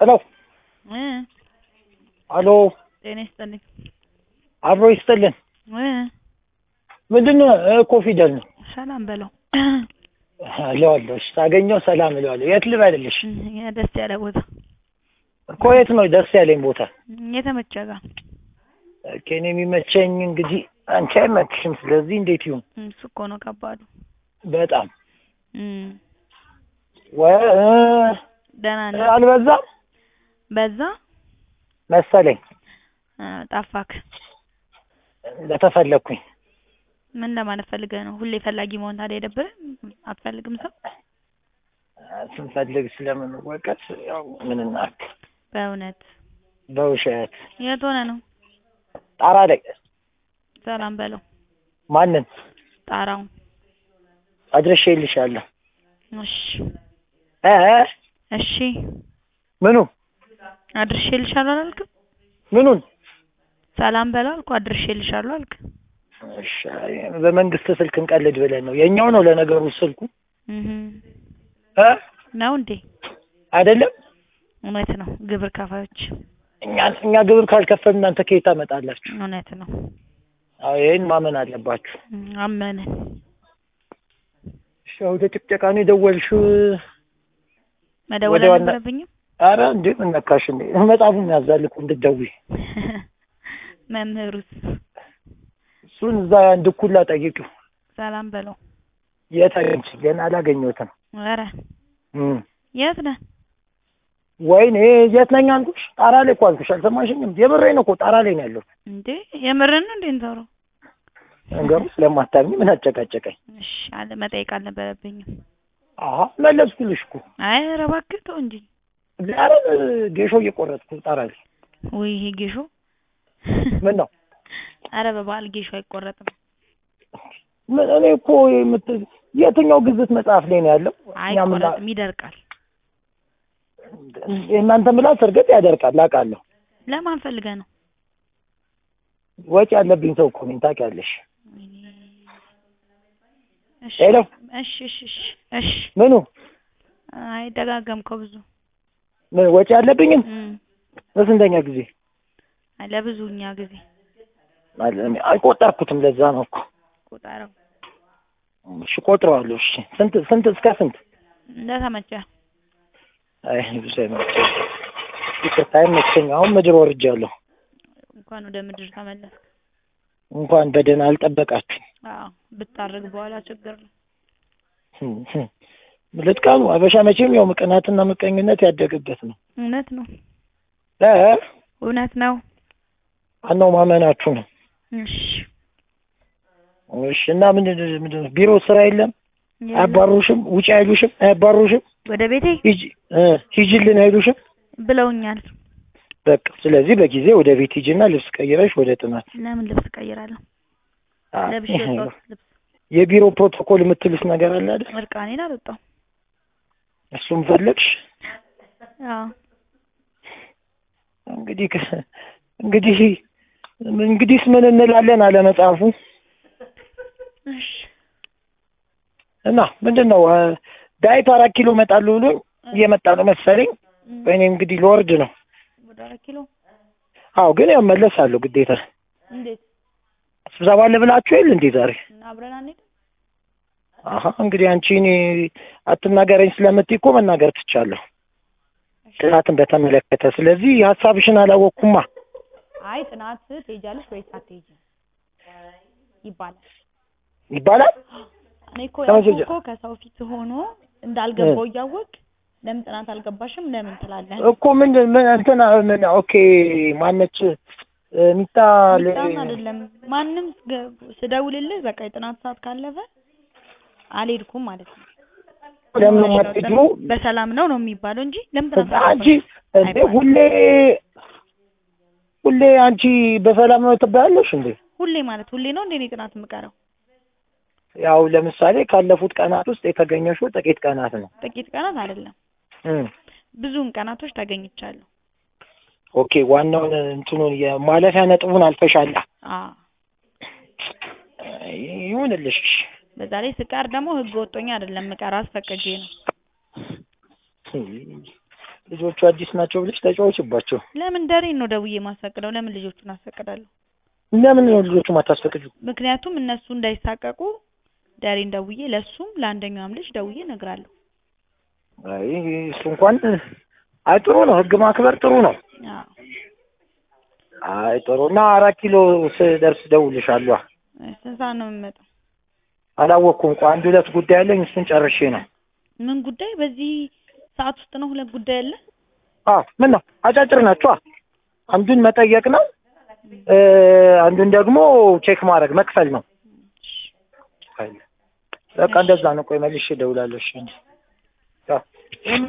ሄሎ እ አሎ ጤና ይስጥልኝ አብሮ ይስጥልን። እ ምንድን ነው እኮ ፊደል ነው ሰላም በለው እለዋለሁ። እሺ ሳገኘው ሰላም እለዋለሁ። የት ልበልልሽ? እ ደስ ያለ ቦታ እኮ የት ነው ደስ ያለኝ ቦታ? የተመቸ ጋር ኦኬ፣ እኔ የሚመቸኝ እንግዲህ አንቺ አይመችሽም። ስለዚህ እንዴት ይሁን? እሱ እኮ ነው ከባዱ። በጣም እም ወይ ደህና ነህ? አልበዛም በዛ መሰለኝ እ ጠፋክ። ለተፈለግኩኝ ምን ለማለት ፈልገህ ነው? ሁሌ ፈላጊ መሆን ታዲያ አይደብርም? አትፈልግም ሰው ስንፈልግ ስለምንወቀት ያው ምን እናድርግ? በእውነት በውሸት የት ሆነ ነው? ጣራ ላይ ሰላም በለው ማንን ጣራውን። አድርሼልሻለሁ። እሺ እ እሺ ምኑ አድርሼልሻለሁ አላልክም? ምኑን? ሰላም በለው አልኩ። አድርሼልሻለሁ አልክ። እሺ አይ፣ በመንግስት ስልክ እንቀልድ ብለን ነው። የኛው ነው ለነገሩ ስልኩ እህ እ ነው እንዴ? አይደለም እውነት ነው። ግብር ከፋዮች እኛ እኛ ግብር ካልከፈልን እናንተ ከየት ታመጣላችሁ? እውነት ነው። አዎ ይሄን ማመን አለባችሁ። እም አመንን። እሺ ወደ ጭቅጨቃ ነው የደወልሽው? መደወል ወደ ዋና- አልነበረብኝም። አረ እንዴ ምን ነካሽ እንዴ? መጽሐፉን ያዛል እኮ እንድትደውይ። መምህሩስ እሱን እዛ እንድኩላ ጠይቂው። ሰላም በለው። የት አገኝሽ? ገና አላገኘሁትም። ኧረ እም የት ነህ? ወይኔ የት ነኝ አልኩሽ? ጣራ ላይ እኮ አልኩሽ። አልሰማሽኝም? የምሬን እኮ ጣራ ላይ ነው ያለሁት። እንዴ የምርን ነው እንዴ እንተውረው? ነገሩ ስለማታምኝ ምን አጨቃጨቀኝ? እሺ አለ መጠየቅ አልነበረብኝም። አሀ መለስኩልሽ እኮ። አይ ኧረ እባክህ ተው እንጂ። ኧረ ጌሾ እየቆረጥኩ ጣራ ላይ ወይ ይሄ ጌሾ ምን ነው አረ በበዓል ጌሾ አይቆረጥም። ምን እኔ እኮ የምት የትኛው ግዝት መጽሐፍ ላይ ነው ያለው? እኛ ምን ላ- አይቆረጥም፣ ይደርቃል። የእናንተ ምላስ እርግጥ ያደርቃል አውቃለሁ። ለማን ፈልገህ ነው? ወጪ ያለብኝ ሰው እኮ ነኝ ታውቂያለሽ። እሺ ሄሎ እሺ እሺ እሺ እሺ ምኑ አይ ደጋገምከው ብዙ ምን ወጪ ያለብኝም እም በስንተኛ ጊዜ አይ ለብዙኛ ጊዜ ማለት እኔ አልቆጠርኩትም። ለዛ ነው እኮ ቁጠረው እሺ ቆጥረዋለሁ። እሺ ስንት ስንት እስከ ስንት? እንደተመቸ አይ ብዙ አይመቸኝ። ይቅርታ አይመቸኝ። አሁን ምድር ወርጃለሁ። እንኳን ወደ ምድር ተመለስክ። እንኳን በደህና አልጠበቃችሁ። አዎ ብታርግ በኋላ ችግር ነው። ልጥቀሙ አበሻ መቼም ያው ምቅናትና ምቀኝነት ያደገበት ነው። እውነት ነው እ እውነት ነው። ዋናው ማመናችሁ ነው። እሺ እሺ እና ምንድን ምንድን ነው ቢሮ ስራ የለም? የለም። አያባሩሽም? ውጭ አይሉሽም? አያባሩሽም? ወደ ቤቴ ሂጂ እ ሂጂልን አይሉሽም? ብለውኛል። በቃ ስለዚህ በጊዜ ወደ ቤት ሂጂና ልብስ ቀይረሽ ወደ ጥናት። ለምን ልብስ ቀይራለሁ? አ፣ ለብሼ የወጣሁት ልብስ የቢሮ ፕሮቶኮል የምትሉት ነገር አለ አይደል? እርቃኔን አልወጣሁም። እሱም ፈለግሽ አዎ እንግዲህ ከ- እንግዲህ እንግዲህስ ምን እንላለን አለ መጽሐፉ እሺ እና ምንድን ነው እ፣ ዳዊት አራት ኪሎ እመጣለሁ ብሎኝ እየመጣ ነው መሰለኝ። እም፣ እኔ እንግዲህ ልወርድ ነው። ወደ አራት ኪሎ አዎ ግን ያው መለሳለሁ ግዴታ። እንዴት ስብሰባ አለ ብላችሁ የለ እንዴ ዛሬ? እና አብረን አንሄድም? አሀ እንግዲህ አንቺ እኔ አትናገረኝ ስለምትይ እኮ መናገር ትቻለሁ ጥናትን በተመለከተ። ስለዚህ ሀሳብሽን አላወቅኩማ። አይ ጥናት ትሄጃለሽ ወይስ አትሄጂም ይባላል። ይባላል እኔ እኮ ተመቸኝ። ያልኩህ እኮ ከሰው ፊት ሆኖ እንዳልገባው እያወቅ ለምን ጥናት አልገባሽም ለምን ትላለህ? እኮ ምን ምን እንትና ምን ኦኬ ማነች እ፣ ሚጣ ለ- ሚጣን አይደለም ማንም ገ- ስደውልልህ በቃ የጥናት ሰዓት ካለፈ አልሄድኩም ማለት ነው። ለምን የማትሄጂው? በሰላም ነው ነው የሚባለው እንጂ ለምን ጥናት አንቺ አልገባሽም? እንዴ ሁሌ ሁሌ አንቺ በሰላም ነው ትባያለሽ እንዴ? ሁሌ ማለት ሁሌ ነው እንዴ እኔ ጥናት የምቀረው? ያው ለምሳሌ ካለፉት ቀናት ውስጥ የተገኘሽው ጥቂት ቀናት ነው። ጥቂት ቀናት አይደለም እም ብዙውን ቀናቶች ተገኝቻለሁ። ኦኬ ዋናውን እንትኑን የማለፊያ ነጥቡን አልፈሻላ። አዎ ይሁንልሽ። እሺ። በዛ ላይ ስቀር ደግሞ ህግ ወጦኝ አይደለም ምቀር አስፈቅጄ ነው። ልጆቹ አዲስ ናቸው ብለሽ ተጫወችባቸው። ለምን ደሬን ነው ደውዬ ማሳቅደው? ለምን ልጆቹን አሳቅዳለሁ? ለምን ነው ልጆቹ ማታስፈቅጁ? ምክንያቱም እነሱ እንዳይሳቀቁ ደሬን ደውዬ ለሱም ለአንደኛውም ልጅ ደውዬ እነግራለሁ። አይ እሱ እንኳን አይ ጥሩ ነው፣ ህግ ማክበር ጥሩ ነው። አዎ አይ ጥሩ እና አራት ኪሎ ስደርስ ደውልሻለሁ። ስንት ሰዓት ነው የምመጣው? አላወቅኩም። ቆይ አንድ ሁለት ጉዳይ አለኝ፣ እሱን ጨርሼ ነው። ምን ጉዳይ? በዚህ ሰዓት ውስጥ ነው ሁለት ጉዳይ አለ? አዎ ምን ነው አጫጭር ናቸው። አንዱን መጠየቅ ነው፣ እ አንዱን ደግሞ ቼክ ማድረግ መክፈል ነው። በቃ እንደዛ ነው። ቆይ መልሼ እደውላለሁ። እሺ